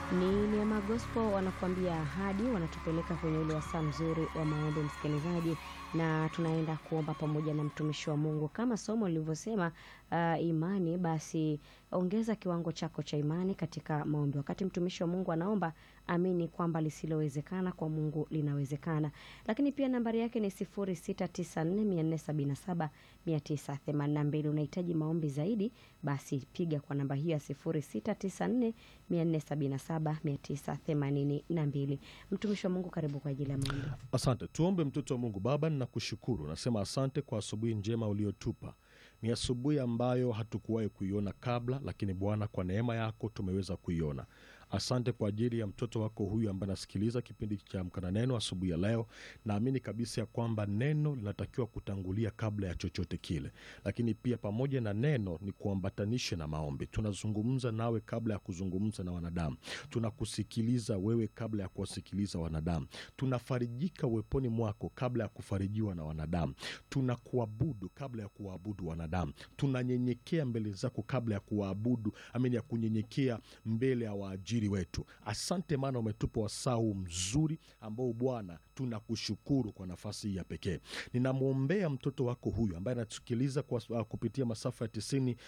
Ni Neema Gospel wanakuambia ahadi, wanatupeleka kwenye ule wasaa mzuri wa maombi, msikilizaji, na tunaenda kuomba pamoja na mtumishi wa Mungu kama somo lilivyosema. Uh, imani basi, ongeza kiwango chako cha imani katika maombi. Wakati mtumishi wa Mungu anaomba, amini kwamba lisilowezekana kwa Mungu linawezekana. Lakini pia nambari yake ni 0694477982. Unahitaji maombi zaidi, basi piga kwa namba hiyo ya 0694477982. Mtumishi wa Mungu, karibu kwa ajili ya maombi. Asante. Tuombe. Mtoto wa Mungu, Baba, ninakushukuru, nasema asante kwa asubuhi njema uliotupa. Ni asubuhi ambayo hatukuwahi kuiona kabla, lakini Bwana, kwa neema yako tumeweza kuiona. Asante kwa ajili ya mtoto wako huyu ambaye anasikiliza kipindi cha Amka na Neno asubuhi ya leo. Naamini kabisa ya kwamba neno linatakiwa kutangulia kabla ya chochote kile, lakini pia pamoja na neno ni kuambatanishe na maombi. Tunazungumza nawe kabla ya kuzungumza na wanadamu, tunakusikiliza wewe kabla ya kuwasikiliza wanadamu, tunafarijika uweponi mwako kabla ya kufarijiwa na wanadamu, tunakuabudu kabla ya kuwaabudu wanadamu, tunanyenyekea mbele zako kabla ya kuwaabudu, amini ya kunyenyekea mbele ya waajiri wetu. Asante maana umetupa wasaa huu mzuri ambao Bwana tunakushukuru kwa nafasi hii ya pekee. Ninamwombea mtoto wako huyu ambaye anatusikiliza kwa uh, kupitia masafa ya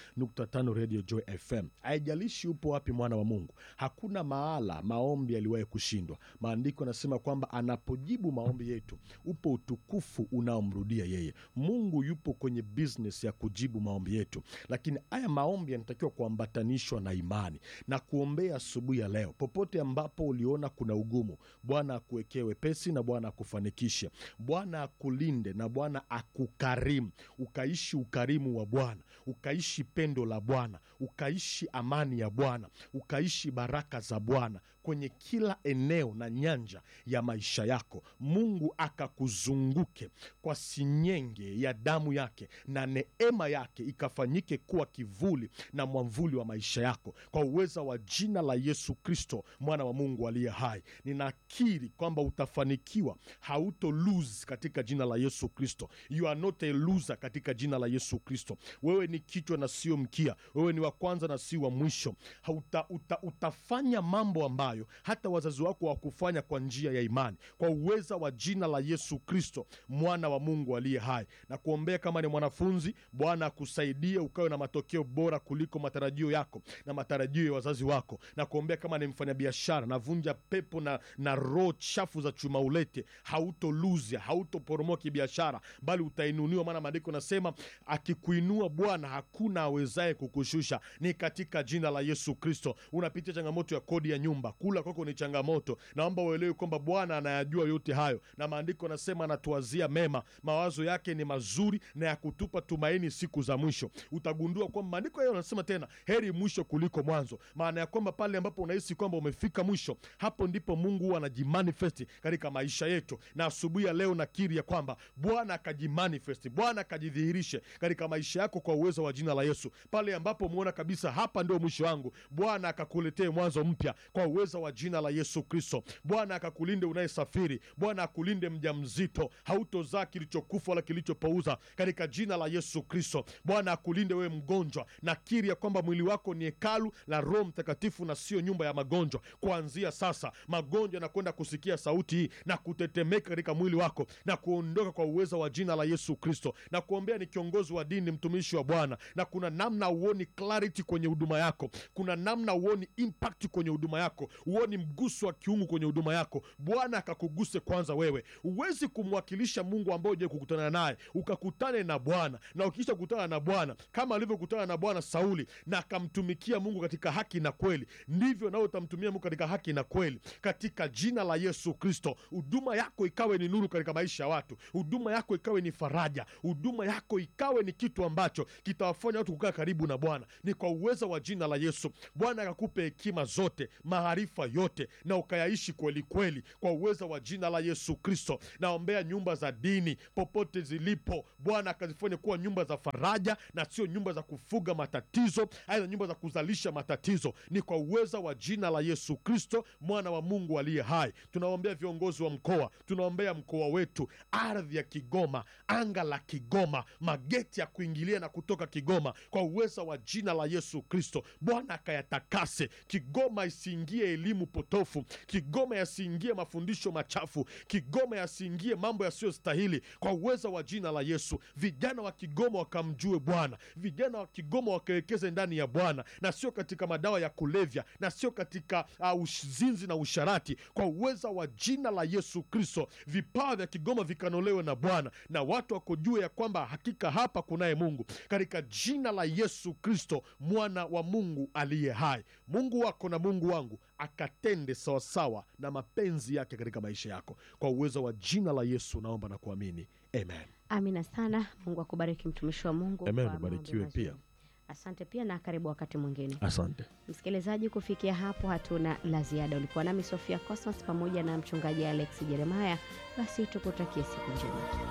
90.5 Radio Joy FM. Haijalishi upo wapi, mwana wa Mungu, hakuna mahala maombi yaliwahi kushindwa. Maandiko yanasema kwamba anapojibu maombi yetu upo utukufu unaomrudia yeye. Mungu yupo kwenye business ya kujibu maombi yetu, lakini haya maombi yanatakiwa kuambatanishwa na imani na kuombea asubuhi ya leo. Popote ambapo uliona kuna ugumu, Bwana akuwekee wepesi na Bwana akufanikishe, Bwana akulinde na Bwana akukarimu, ukaishi ukarimu wa Bwana, ukaishi pendo la Bwana, ukaishi amani ya Bwana, ukaishi baraka za Bwana kwenye kila eneo na nyanja ya maisha yako. Mungu akakuzunguke kwa sinyenge ya damu yake na neema yake ikafanyike kuwa kivuli na mwamvuli wa maisha yako kwa uweza wa jina la Yesu Kristo, mwana wa Mungu aliye hai. Ninakiri kwamba utafanikiwa, hauto lose katika jina la Yesu Kristo. You are not a loser katika jina la Yesu Kristo. Wewe ni kichwa na sio mkia, wewe ni wa kwanza na si wa mwisho. Hauta, uta, utafanya mambo ambayo hata wazazi wako hawakufanya kwa njia ya imani, kwa uweza wa jina la Yesu Kristo, mwana wa Mungu aliye hai. Na kuombea kama ni mwanafunzi, Bwana akusaidie ukawe na matokeo bora kuliko matarajio yako na matarajio ya wazazi wako na kuombea kama ni mfanyabiashara, navunja pepo na, na roho chafu za chuma ulete. Hautoluzia, hautoporomoa kibiashara, bali utainuliwa, maana maandiko nasema akikuinua Bwana hakuna awezaye kukushusha. Ni katika jina la Yesu Kristo. Unapitia changamoto ya kodi ya nyumba, kula kwako ni changamoto. Naomba uelewe kwamba Bwana anayajua yote hayo, na maandiko anasema anatuwazia mema, mawazo yake ni mazuri na ya kutupa tumaini siku za mwisho. Utagundua kwamba maandiko hayo anasema tena, heri mwisho kuliko mwanzo, maana ya kwamba pale ambapo unahisi kwamba umefika mwisho, hapo ndipo Mungu huwa anajimanifesti katika maisha yetu. Na asubuhi ya leo nakiri ya kwamba Bwana akajimanifesti, Bwana akajidhihirishe katika maisha yako kwa uwezo wa jina la Yesu. Pale ambapo umeona kabisa hapa ndio mwisho wangu, Bwana akakuletee mwanzo mpya kwa uwezo wa jina la Yesu Kristo. Bwana akakulinde unayesafiri, Bwana akulinde mjamzito, hautozaa kilichokufa wala kilichopouza katika jina la Yesu Kristo. Bwana akulinde wewe mgonjwa, nakiri ya kwamba mwili wako ni hekalu la Roho Mtakatifu na sio nyumba ya magonjwa. Kuanzia sasa, magonjwa yanakwenda kusikia sauti hii na kutetemeka katika mwili wako na kuondoka kwa uwezo wa jina la Yesu Kristo. Na kuombea ni kiongozi wa dini, mtumishi wa Bwana, na kuna namna uoni clarity kwenye huduma yako, kuna namna uoni impact kwenye huduma yako, uoni mguso wa kiungu kwenye huduma yako. Bwana akakuguse kwanza wewe. Huwezi kumwakilisha Mungu ambaye uje kukutana naye, ukakutane na Bwana, na ukisha kukutana na Bwana kama alivyokutana na Bwana Sauli na akamtumikia Mungu katika haki na kweli, ndivyo nawe utamtumia Mungu katika haki na kweli, katika jina la Yesu Kristo. Huduma yako ikawe ni nuru katika maisha ya watu, huduma yako ikawe ni faraja, huduma yako ikawe ni kitu ambacho kitawafanya watu kukaa karibu na Bwana. Ni kwa uwezo wa jina la Yesu. Bwana akakupe hekima zote, maarifa yote, na ukayaishi kweli kweli, kwa uwezo wa jina la Yesu Kristo. Naombea nyumba za dini popote zilipo, Bwana akazifanye kuwa nyumba za faraja na sio nyumba za kufuga matatizo, aidha nyumba za kuzalisha matatizo. Ni kwa uweza wa jina la Yesu Kristo, mwana wa Mungu aliye hai. Tunaombea viongozi wa mkoa, tunaombea mkoa wetu, ardhi ya Kigoma, anga la Kigoma, mageti ya kuingilia na kutoka Kigoma, kwa uweza wa jina la Yesu Kristo. Bwana akayatakase Kigoma, isiingie elimu potofu, Kigoma yasiingie mafundisho machafu, Kigoma yasiingie mambo yasiyostahili, kwa uweza wa jina la Yesu. Vijana wa Kigoma wakamjue Bwana, vijana wa Kigoma wakawekeze ndani ya Bwana na sio katika madawa ya kulevya na sio katika uh, uzinzi na usharati, kwa uweza wa jina la Yesu Kristo. Vipawa vya Kigoma vikanolewe na Bwana na watu wakujue ya kwamba hakika hapa kunaye Mungu, katika jina la Yesu Kristo, mwana wa Mungu aliye hai. Mungu wako na Mungu wangu akatende sawasawa na mapenzi yake katika maisha yako, kwa uwezo wa jina la Yesu naomba na kuamini, amen. Amina sana. Mungu akubariki mtumishi wa Mungu. Amen, kwa maombi ubarikiwe mazuri. pia. Asante pia na karibu wakati mwingine. Asante. Msikilizaji, kufikia hapo hatuna la ziada. Ulikuwa nami Sofia Cosmas pamoja na mchungaji Alex Jeremaya. Basi tukutakie siku njema.